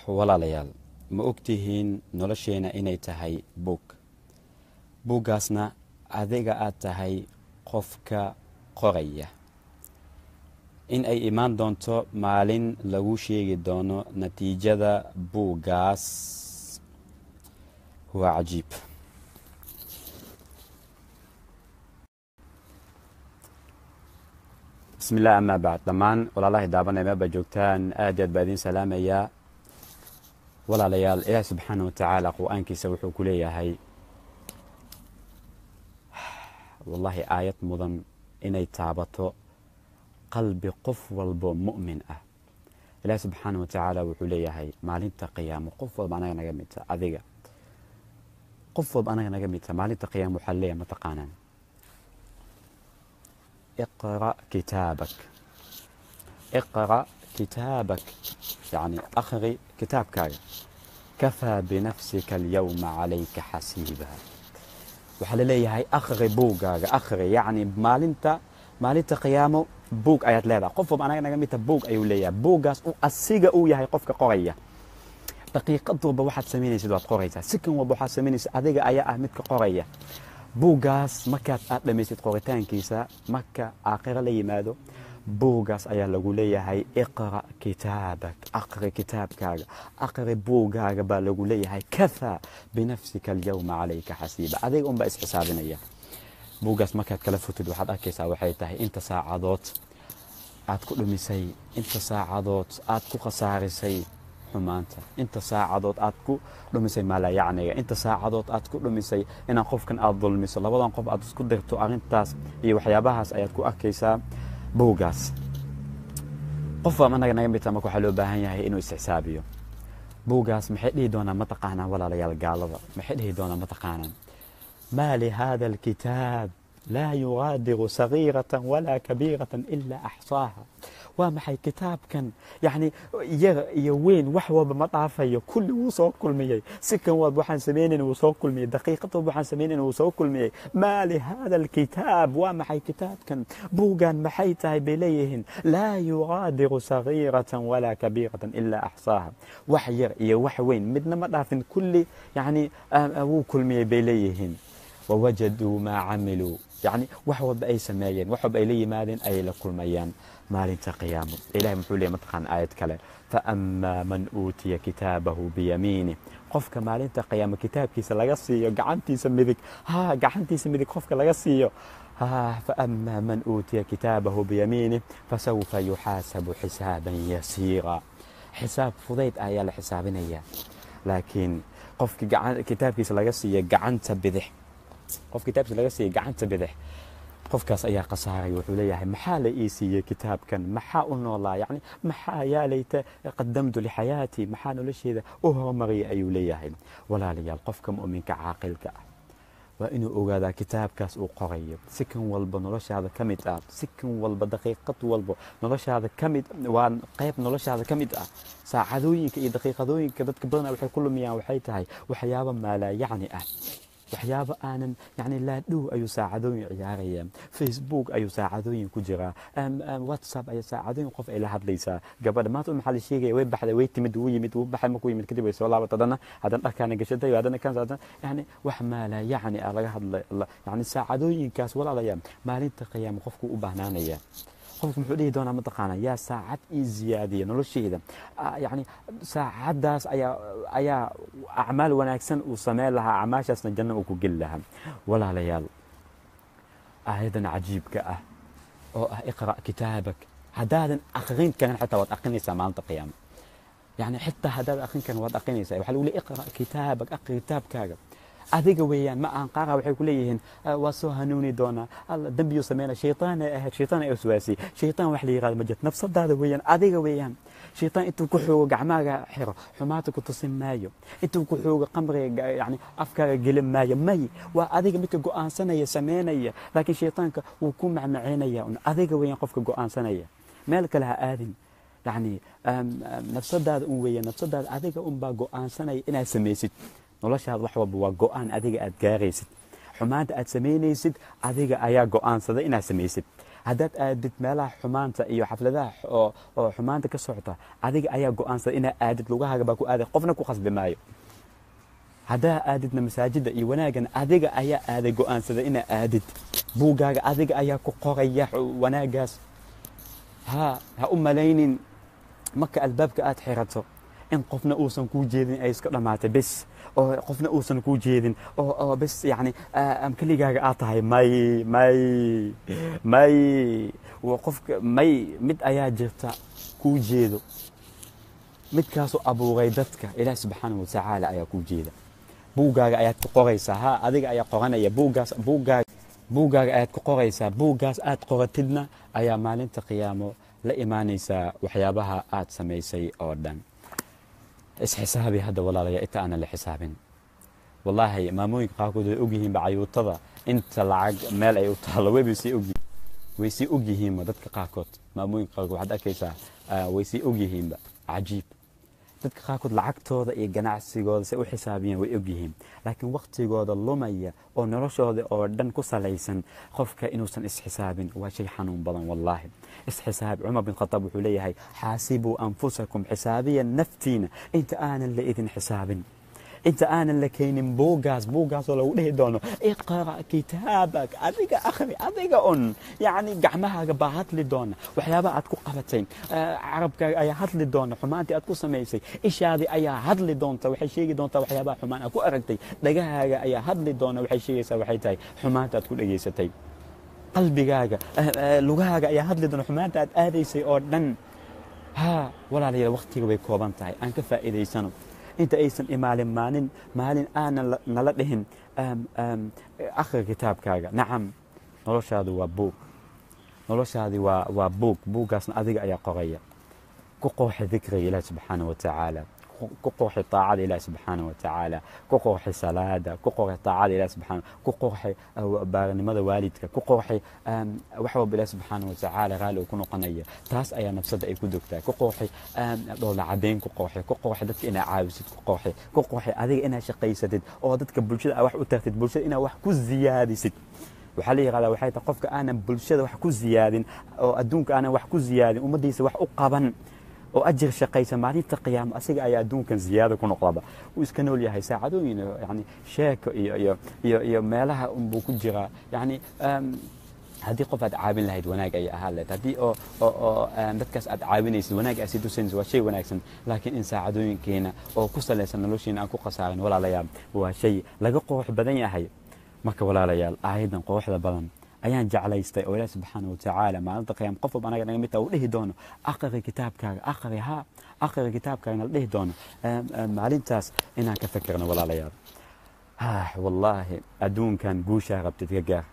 walaalayaal ma ogtihiin nolosheena inay tahay buug buuggaasna adiga aad tahay qofka qoraya in ay imaan doonto maalin lagu sheegi doono natiijada buuggaas waa cajiib bismi illah amaa bacd dhammaan walaalahay daabanay meelba joogtaan aad aad baa idiin salaamayaa walaalayaal ilaahi subxaana wa tacaala qur-aankiisa wuxuu ku leeyahay wallahi aayad mudan inay taabato qalbi qof walbo mu'min ah ilaahi subxaana wa tacaala wuxuu leeyahay maalinta qiyaamo qof walba anaga naga midta adiga qof walba anaga naga midta maalinta qiyaamo waxaa leeyahay mataqaanaan اقرأ كتابك اقرأ كتابك يعني أخري كتابك كفى بنفسك اليوم عليك حسيبا waxaa laleeyahay akhri buugaaga akhri yacni maalinta maalinta qiyaamo buug ayaad leedahay qof walba anaga naga midta buug ayuu leeyahay buuggaas u asiga uu yahay qofka qoraya daqiiqad walba waxaad samaynaysid waad qoraysaa sikan walba waxaad samaynaysid adiga ayaa ah midka qoraya buuggaas markaad aad dhamaysid qoritaankiisa marka aakhiro la yimaado buuggaas ayaa lagu leeyahay iqra' kitaabak aqri kitaabkaaga aqri buugaaga baa lagu leeyahay kafaa binafsika alyawma calayka xasiiba adiga unbaa isxisaabinaya buuggaas markaad kala futid waxaad arkaysaa waxay tahay inta saacadood aad ku dhumisay inta saacadood aad ku khasaarisay xumaanta inta saacadood aad ku dhumisay maalayacniga inta saacadood aad ku dhumisay inaan qofkan aad dulmiso labadan qof aad isku dirto arrintaas iyo waxyaabahaas ayaad ku arkaysaa buuggaas qof baa anaga naga midta marka waxaa loo baahan yahay inuu isxisaabiyo buuggaas maxay dhihi doonaan mataqaanaan walaalayaal gaalada maxay dhihi doonaan mataqaanaan maa lihada alkitaab laa yugaadiru sagiiratan walaa kabiiratan ilaa axsaaha waa maxay kitaabkan yacni yar iyo weyn wax walba ma dhaafayo kulli wuu soo kulmiyey si kan walba waxaan samaynayn wuu soo kulmiyey daqiiqad walba waxaan samaynayn wuu soo kulmiyey maa lihada alkitaab waa maxay kitaabkan buugan maxay tahay bay leeyihiin laa yugaadiru sagiiratan walaa kabiiratan ilaa axsaaha wax yar iyo wax weyn midna ma dhaafin kulli yacni wuu kulmiyey bay leeyihiin wawajaduu maa camiluu yacni wax walba ay sameeyeen wax walba ay la yimaadeen ayay la kulmayaan maalinta qiyaamo ilahay muxuu leeyay mataqaan aayad kale faأmaa man uutiya kitaabahu biyamiinih qofka maalinta qiyaamo kitaabkiisa laga siiyo gacantiisa midig ha gacantiisa midig qofka laga siiyo faأmaa man uutiya kitaabahu biyamiinih fasawfa yuxaasabu xisaaban yasiira xisaab fudayd ayaa la xisaabinaya laakiin qofki kitaabkiisa laga siiyo gacanta bidix qof kitaabkiisa laga siiya gacanta bidix qofkaas ayaa khasaaray wuxuu leeyahay maxaa la ii siiyey kitaabkan maxaa u noolaa yani maxaa yaa layta qadamtu lixayaatii maxaa nolosheeda u horumariyay ayuu leeyahay walaalayaal qofka mu'minka caaqilka ah waa inuu ogaadaa kitaabkaas uu qorayo si kan walba noloshaada ka mid ah si kan walba daqiiqad walba noloshaada ka mid waa qayb noloshaada ka mid ah saacadooyinka iyo daqiiqadooyinka dadka badanaa waxay ku lumiyaan waxay tahay waxyaabo maalaa yacni ah waxyaabo aanan yani laadhow ayuu saacadooyin ciyaaraya facebook ayuu saacadooyin ku jiraa whatsapp ayaa saacadooyin qof ay la hadlaysaa gabadha maanta maxaa la sheegaya way baxday way timid wuu yimid wuu baxay markuu yimid kadib way soo laabat haddana haddana dharkaana gashatay haddana kan haddana yani wax maala yacni ah laga hadlay yani saacadooyinkaas walaalaya maalinta qiyaama qofku u bahnaanaya qofku muxuu dhihi doonaa mataqaana yaa saacad ii ziyaadiya nolosheyda yani saacaddaas ayaa ayaa acmaal wanaagsan uu sameyn lahaa acmaashaasna janno uu ku geli lahaa walaalayaal aayadan cajiibka ah oo ah iqra' kitaabak haddaadan akrin karin xataa waad akrinaysaa maalinta qiyaama yani xitaa haddaad akrin karin waad akrinaysaa waxaa lagu leey iqra' kitaabak akri kitaabkaaga adiga weeyaan ma aan qaara waxay ku leeyihiin waa soo hanuuni doonaa alla dembiyuu sameynaa shaytaan ay ahayd shaytaan ay waswaasiyey shaytaan wax la yihahdo ma jirto nafsadaada weeyaan adiga weeyaan shaytaan intuu ku xoogo gacmaaga xiro xumaata ku tusin maayo intuu ku xoogo qamriga yani afkaaga gelin maayo may waa adiga midka go'aansanaya sameynaya laakiin shaytaanka wuu ku macmaceynaya un adiga weeyaan qofka go'aansanaya meel kale ha aadin yani nafsadaada un weeyaan nafsadaada adiga unbaa go'aansanaya inaad samaysid noloshaada wax walba waa go'aan adiga aad gaaraysid xumaanta aad samaynaysid adiga ayaa go'aansaday inaad samaysid haddaad aadid meelaha xumaanta iyo xafladaha oo oo xumaanta ka socota adiga ayaa go-aansada inaad aadid lugahaaga baa ku aaday qofna ku khasbi maayo haddaa aadidna masaajidda iyo wanaaggan adiga ayaa aaday go-aansada inaad aadid buuggaaga adiga ayaa ku qoraya wanaaggaas ha ha u malaynin marka albaabka aad xirato in qofna uusan kuu jeedin ay iska dhammaatay bes oo qofna uusan kuu jeedin oo oo bes yacni keligaaga aad tahay may may may qofka may mid ayaa jirta kuu jeedo midkaasoo abuuray dadka ilaah subxaanahu watacaala ayaa kuu jeeda buuggaaga ayaad ku qoraysaa ha adiga ayaa qoranaya buuggaas buuggaaga buuggaaga ayaad ku qoraysaa buuggaas aad qoratidna ayaa maalinta qiyaamo la imaanaysaa waxyaabaha aad samaysay oo dhan isxisaabi hadda walaalaya inta aanan la xisaabin wallaahi maamooyinka qaarkood way ogyihiinba cayuutada inta lacag meel ay u taalo wayba sii ogyihiin way sii ogyihiinba dadka qaarkood maamooyinka qaarkood waxaad arkaysaa way sii ogyihiinba cajiib dadka qaarkood lacagtooda iyo ganacsigooda say u xisaabiyeen way ogyihiin laakiin waktigooda lumaya oo noloshooda oo dhan ku salaysan qofka inuusan isxisaabin waa shay xanuun badan wallaahi isxisaab cumar bin khataab wuxuu leeyahay xaasibuu anfusakum xisaabiya naftiina inta aanan la idin xisaabin inta aanan la keenin buuggaas buuggaasoo lagu dhihi doono iqra kitaabak adiga akhri adiga un yacni gacmahaaga baa hadli doona waxyaabaha aad ku qabatay carabkaaga ayaa hadli doona xumaantii aad ku samaysay ishaadii ayaa hadli doonta waxay sheegi doontaa waxyaabaha xumaan aad ku aragtay dhagahaaga ayaa hadli doona waxay sheegaysaa waxay tahay xumaanta aad ku dhageysatay qalbigaaga lugahaaga ayaa hadli doona xumaanta aad aadaysay oo dhan ha walaalayaal waktiga way kooban tahay aan ka faa'iidaysano inta aysan imaalin maalin maalin aanan nala dhihin akhri kitaabkaaga nacam noloshaadu waa buug noloshaadi waa waa buug buuggaasna adiga ayaa qoraya ku qooxi dikriga ilaah subxaana wa tacaala ku qooxi taacada ilaah subxaana wa tacaala ku qooxi salaada ku qooxi taacada ilaah subxaana ku qooxi baarinimada waalidka ku qooxi wax walba ilaah subxaana wa tacaala raali uu ku noqonaya taas ayaa nafsada ay ku dogtaa ku qooxi dhoola cadeyn ku qooxi ku qooxi dadka inaad caawisid ku qooxi ku qooxi adiga inaad shaqaysatid oo dadka bulshada wax u tartid bulshada inaad wax ku ziyaadisid waxaa la yihahdaa waxay tahay qofka aanan bulshada wax ku ziyaadin oo adduunka aanan wax ku ziyaadin ummaddiisa wax u qaban oo ajir shaqaysa maalinta qiyaamo asiga ayaa adduunkan ziyaado ku noqdaba wuu iska nool yahay saacadooyin yani sheeko iyo iyo iyo iyo meelaha unbuu ku jiraa yani haddii qof aad caawin lahayd wanaag ayay ahaan lahayd haddii oo oo oo dadkaas aad caawinaysid wanaag aad sii tusinaysid waa shay wanaagsan laakiin in saacadooyinkeena oo ku salaysan nolosheena aan ku khasaarin walaalayaal waa shay laga qoox badan yahay marka walaalayaal aayadan qooxda badan ayaan jeclaystay oo ilaah subxaana watacaala maalinta qiyaam qof walba anaga naga mid taha uu dhihi doono aqri kitaabkaaga aqri ha aqri kitaabkaaga la dhihi doono maalintaas inaan ka fikirno walaalayaal wallaahi adduunkan guushaa rabtid ka gaar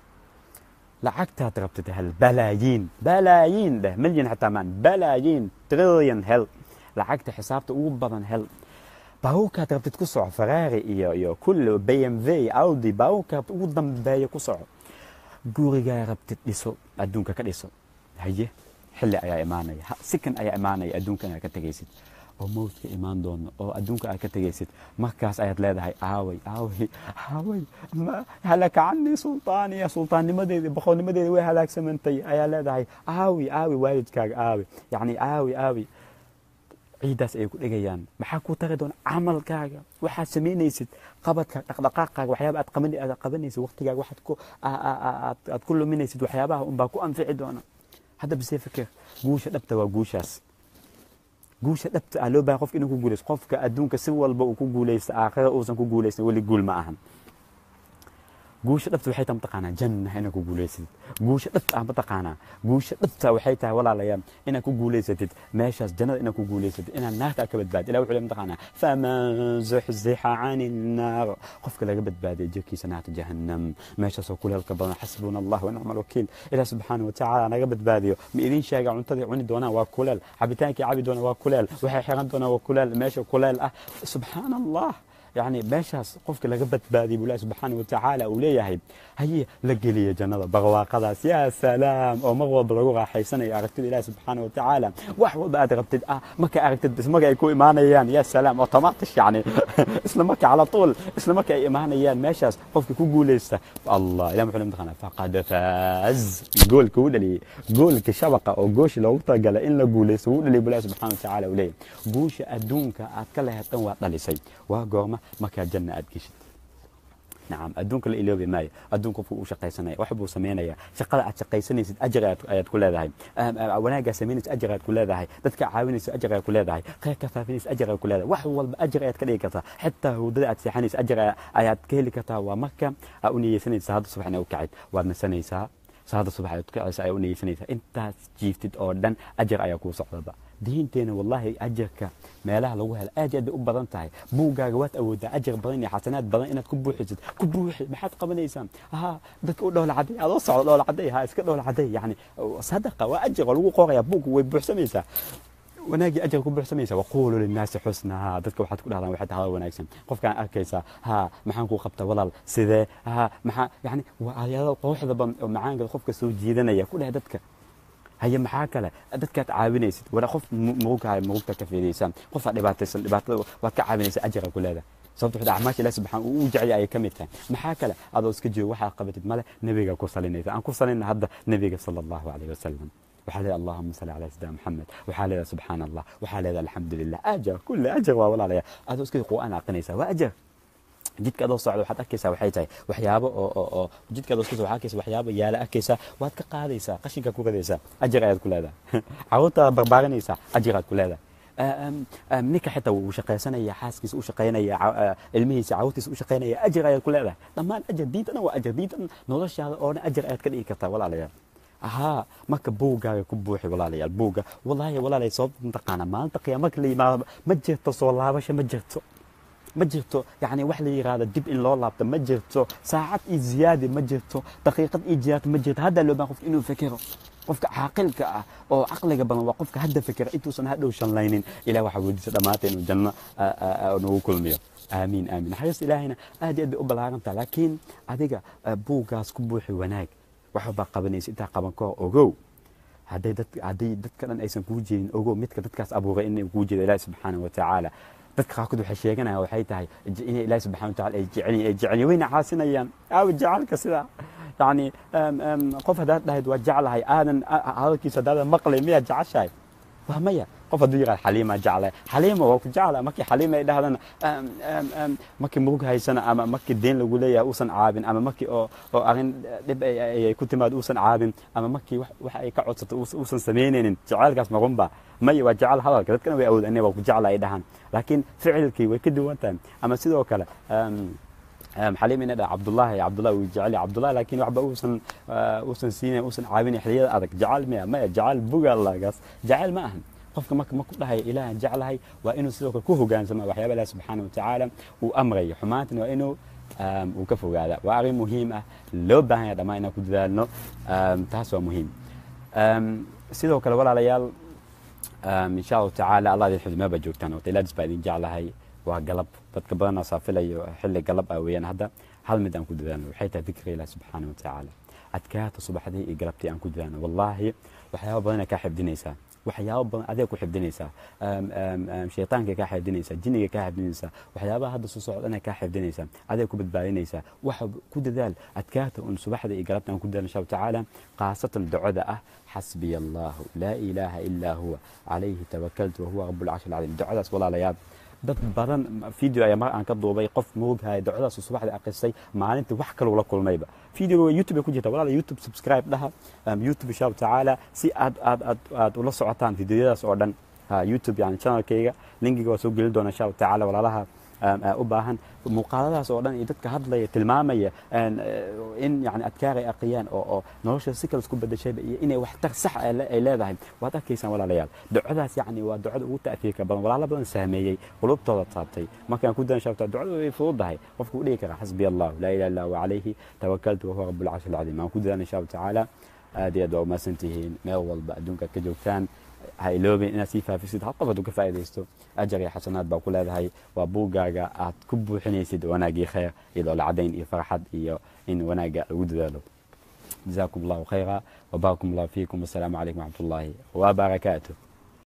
lacagtaad rabtid hel balaayiin balaayiin dheh milyan xataa maan balaayiin trillion hel lacagta xisaabta ugu badan hel baabuurkaad rabtid ku soco ferrari iyo iyo kulli b m v audi baabuurkaad ugu dambeeya ku soco gurigaa rabtid dhiso adduunka ka dhiso haye xilli ayaa imaanaya sikan ayaa imaanaya adduunka inaad ka tegaysid oo mawdka imaan doono oo adduunka aad ka tegaysid markaas ayaad leedahay aaway aaway aaway halaka canii sultaaniya sultaannimadeedii boqolnimadeedii way halaagsamantay ayaa leedahay aawi aawi waalidkaaga aawi yacni aawi aawi ciiddaas ayay ku dhegayaan maxaa kuu tari doona camalkaaga waxaad samaynaysid qabadka dhaqdhaqaaqaaga waxyaaba aad qaban aad qabanaysid waqtigaaga waxaad ku aad ku luminaysid waxyaabaha unbaa ku anfici doona hadda bisee fikir guusha dhabta waa guushaas guusha dhabta ah loo baahan qofka inuu ku guulaysto qofka adduunka si walba uu ku guulaysto aakhira uusan ku guulaysan weli guul ma ahan guusha dhabta waxay tahay mataqaanaa janna inaad ku guulaysatid guusha dhabta ah mataqaanaa guusha dhabta waxay tahay walaalayaal inaad ku guulaysatid meeshaas jannada inaad ku guulaysatid inaad naarta ka badbaadid ilah wuxuu leeyahay mataqaanaa faman zuxzixa cani nnaar qofka laga badbaadiya jirkiisa naarta jahannam meeshaasoo kuleelka badan xasbuna allah wa nicma alwakiil ilah subxaana wa tacaala naga badbaadiyo ma idin sheega cuntadii cuni doonaan waa kuleel cabitaankii cabi doonaan waa kuleel waxay xiran doonaan waa kuleel meesha kuleel ah subxaana allah yani meeshaas qofka laga badbaadiyay buu ilahi subxaana wa tacaala uu leeyahay haye la geliya jannada barwaaqadaas yaa salaam oo mar walba lagu raaxaysanayo aragtida ilahi subxaana wa tacaala wax walba aad rabtid ah marka aragtid bis marka ay ku imaanayaan yaa salaam automatish yani isla marka cala tuul isla marka ay imaanayaan meeshaas qofka ku guulaysta allah ilah muxuu mataqaana faqad faaz goolka uu dhaliyey goolka shabaqa oo gooshi loogu talagalay in la guulaysto wuu dhaliyay buu ilahi subxaana wa tacaala uu leeyahay guusha adduunka aad ka lehed dhan waad dhalisay waa goorma markaa janna aad geshid nacam adduunka la iloobi maayo adduunka qofku uu shaqaysanaya wax buu samaynaya shaqada aad shaqaysanaysid ajar ayaad ku leedahay wanaaggaa samaynaysid ajar ayaad ku leedahay dadka caawinaysid ajar ayaad ku leedahay khayrka faafinaysid ajar ayaad ku leedahay wax walba ajar ayaad ka dhigi kartaa xitaa hurdada aad seexanaysid ajar ayaad ka heli kartaa waa marka aa u niyeysanaysa hadda subax ina u kacid waad nasanaysaa saada subax aad kacaysa ayaa u niyeysanaysaa intaas jiiftid oo dhan ajar ayaa kuu socdaba diinteena wallaahi ajarka meelaha lagu helo aad iyo aad bay u badan tahay buuggaaga waad awoodaa ajar badan iyo xasanaad badan inaad ku buuxisid ku buuxi maxaad qabanaysaa ha dadka u dhowla caday adoo socdo dhowla caday ha iska dhowla caday yani sadaqa waa ajar oo lagu qoraya buugga way buuxsamaysaa wanaagii ajar ku buuxsamaysa waquulu linnaasi xusnaa dadka waxaad ku dhahdaan waxay tahay wanaagsan qofkaan arkaysaa ha maxaan kuu qabta walaal sidee ha maxaa yani waa aayado quruxda badan oo macaanka qofka soo jiidanaya ku dheh dadka haye maxaa kale dadkaad caawinaysid wala qof murugaayo murugta ka fiidaysaa qofaad dhibaataysan dhibaatada waad ka caawinaysa ajara ku leedahay sababta waxda acmaasha ilahi subxaan uu u jecel ayay ka mid tahay maxaa kale adoo iska joogo waxaad qabatid male nebiga ku salinaysa aan ku salinna hadda nebiga sala allahu calayhi wasalam waxaa leedahay allahuma salli calaa sayidina maxamed waxaa leedahay subxaana allah waxaa leedahay alxamdu lilah ajar kulle ajar waa walaalaya adoo iska qur'aan aqrinaysa waa ajar jidka adoo socda waxaad arkaysaa waxay tahay waxyaabo oo oo oo jidka adoo iska waxaad arkaysaa waxyaabo yaala arkaysaa waad ka qaadaysaa qashinka ku radaysaa ajar ayaad ku leedahay carruurtaada barbaarinaysaa ajiraad ku leedahay ninka xitaa wuu shaqaysanaya xaaskiisa u shaqaynaya ilmihiisa carruurtiisa u shaqaynaya ajar ayaad ku leedahay dhammaan ajar diintana waa ajar diintan noloshaada oo dhan ajar ayaad ka dhigi kartaa walaalayaal haa marka buuggaaga ku buuxi walaalayaal buugga wallaahi walaalay sababta mataqaana maalinta qiyaama marka la yimaado ma jirto soo laabasho ma jirto ma jirto yani wax la yiraahdo dib in loo laabto ma jirto saacad iyo ziyaadi ma jirto daqiiqad iyo ziyaad ma jirto hadda loo baahan qofka inuu fekero qofka caaqilka ah oo caqliga badan waa qofka hadda fekera intuusan hadhow shanlaynin ilah waxaa weydiisa dhammaanta inuu janno nagu kulmiyo aamiin aamiin naxariista ilaahayna aad iyo aad bay u ballaarantaha laakiin adiga buuggaas ku buuxi wanaag waxbaa qabanaysa intaa qaban kahor ogow hadday dad hadday dadka dhan aysan kuu jeedin ogow midka dadkaas abuuray inay kuu jeedo ilaahi subxaanahu watacaala dadka qaarkood waxay sheeganayaan waxay tahay inay ilaahi subxana watacala ay jecelyihin ay jecelyihin wayna caasinayaan aawa jecelka sidaa yacni qof haddaad dhahayd waa jeclahay aadan hadalkiisa haddaadan maqlay miyaad jeceshahay waa maya qof hadduu yirahdo xaliimaa jeclay xaliima waa ku jecla markii xaliima ay dhahdana markii murug haysana ama markii deen lagu leeyahay uusan caabin ama markii oo oo arrin dhib ay ku timaado uusan caabin ama markii wax ay ka codsato uusan samaynaynin jacaylkaas marunba maya waa jecel hadalka dadkana way awood aniga waa ku jecla ay dhahaan laakiin ficilkii way ka duwan tahay ama sidoo kale xaliim ina dhaha cabdullaahi cabdullahi wuu jecel yahay cabdullahi laakiin waxba uusan uusan siinayn uusan caawinayn xilliyada adag jacayl maya maya jacayl buga allagaas jacayl ma ahan qofka marka marku dhahaya ilaahan jeclahay waa inuu sidoo kale ku hogaansama waxyaaba ilahi subxaana watacaala uu amrayo xumaantana waa inuu uu ka fogaada waa arrin muhiim ah loo baahan yahay dhammaan inaan ku dadaalno taas waa muhiim sidoo kale walaalayaal insha allahu tacaala allah idin xifdi meebaa joogtaan waqtilaadis baa idin jeclahay waa galab dadka badanaa saafilayo xilli galab ah weeyaan hadda hal mid aan ku dadaalno waxay tahay dikriga ilaah subxaana watacaala adkaata subaxdii iyo galabtii aan ku dadaalno wallaahi waxyaaba badanaa kaa xifdinaysaa waxyaaba badan adeeg ku xifdinaysaa shaytaanka kaa xifdinaysaa jinniga kaa xifdinaysaa waxyaabaha hadda soo socdana kaa xifdinaysaa adeeg ku badbaadinaysaa waxa ku dadaal adkaata un subaxda iyo galabta aan ku dadaal insha tacaala khaasatan ducada ah xasbiya allahu laa ilaaha ilaa huwa calayhi tawakaltu wahuwa rabbulcarshi alcadiim ducadaas walaalayaal dad badan video ayaa mar aan ka duubay qof moogahaya ducadaas subaxda akhristay maalintii wax kaluu la kulmayba videoga youtube ay ku jirta walaala youtube subscribe dhaha youtube insha allahu tacaala si aad aad aad aad ula socotaan videoyadaas oo dhan youtube yani channelkayga linkiga waa soo gelin doona insha allahu tacaala walaalaha u baahan muuqaaladaas oo dhan iyo dadka hadlaya tilmaamaya in yani adkaar ay aqriyaan oo oo nolosha si kale isku bedeshayba iyo inay waxtar sax ay leedahay waad arkaysaan walaalayaal ducadaas yani waa ducada ugu ta'fiirka badan walaalo badan saameeyey qulubtooda taabtay markaan ku dan shabta ducadu way fududahay qofku u dhigi kara xasbiya allah laa ilaha illa huwa calayhi tawakaltu wahuwa rabbulcarshi alcadiim aan ku dadaan insha allahu tacaala aad iyo aad waa umahadsan tihiin meel walba adduunka ka joogtaan ha iloobin inaad sii faafisid hal qof hadduu ka faa'iidaysto ajar iyo xasanaad baa ku leedahay waa buuggaaga aad ku buuxinaysid wanaagii khayr iyadoo la cadayn iyo farxad iyo in wanaagga lagu dadaalo جزاكم الله خيرا وبارك الله فيكم والسلام عليكم ورحمة الله وبركاته